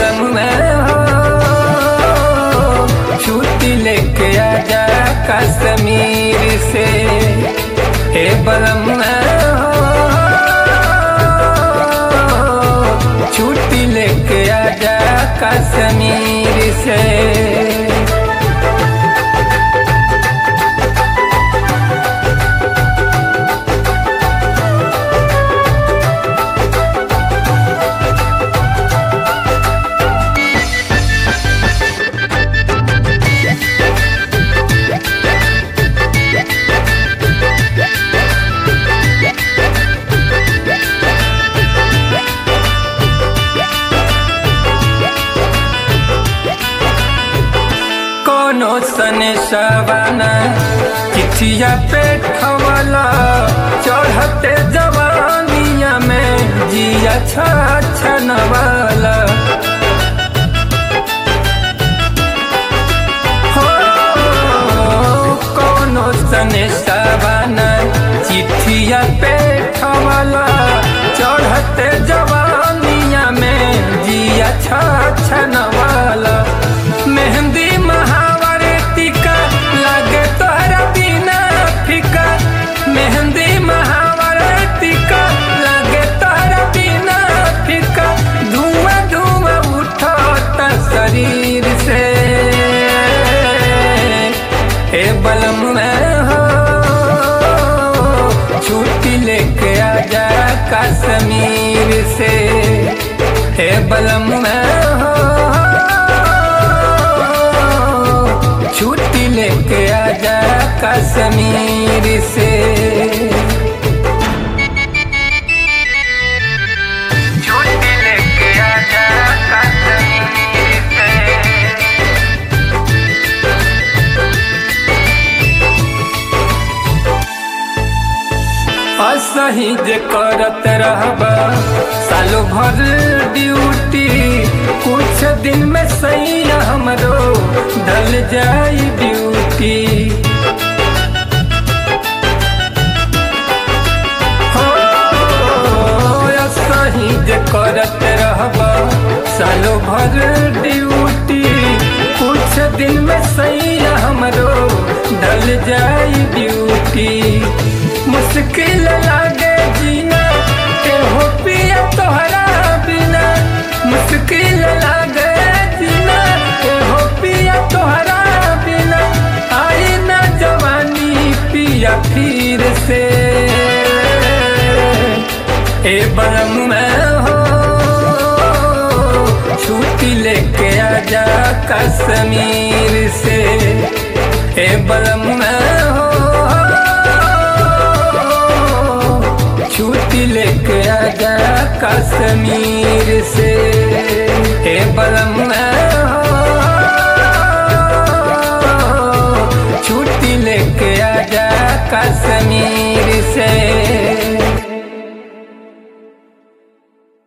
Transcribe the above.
बलम में हो छुट्टी लेके आजा कश्मीर से हे बलम में हो छुट्टी लेके आजा कश्मीर से कोनो सने सवाना चिठिया पे खवला चढ़ते जवानिया में जिया छनवाला हो कोनो सने सवाना चिठिया पे खवला चढ़ते जवानिया में जिया छनवाला मेहंदी महावर टीका लागे तोहरा बिना फीका मेहंदी महावर टीका लागे तोहरा बिना फीका धुआं धुआं उठता शरीर से हे बलम में हो छुट्टी लेके आजा कश्मीर से हे बलम में हो छुट्टी लेके आजा कश्मीर से छुट्टी लेके आजा कश्मीर से असही जे करत रहबा सालो भर ड्यूटी कुछ दिन में सही हमरो ढल जाई ड्यूटी हो असही जे करत रहबा सालो भर ड्यूटी कुछ दिन में सही हमरो ढल जाई ड्यूटी मुश्किल लागे जीना के हो पिया तोहरा बिना मुश्किल लागे जीना के हो पिया तोहरा बिना आई ना जवानी पिया फिर से ए बलम में हो छुट्टी लेके आजा कश्मीर से ए बलम में हो छुट्टी लेके आजा कश्मीर से हे बलम हो छुट्टी लेके आजा कश्मीर से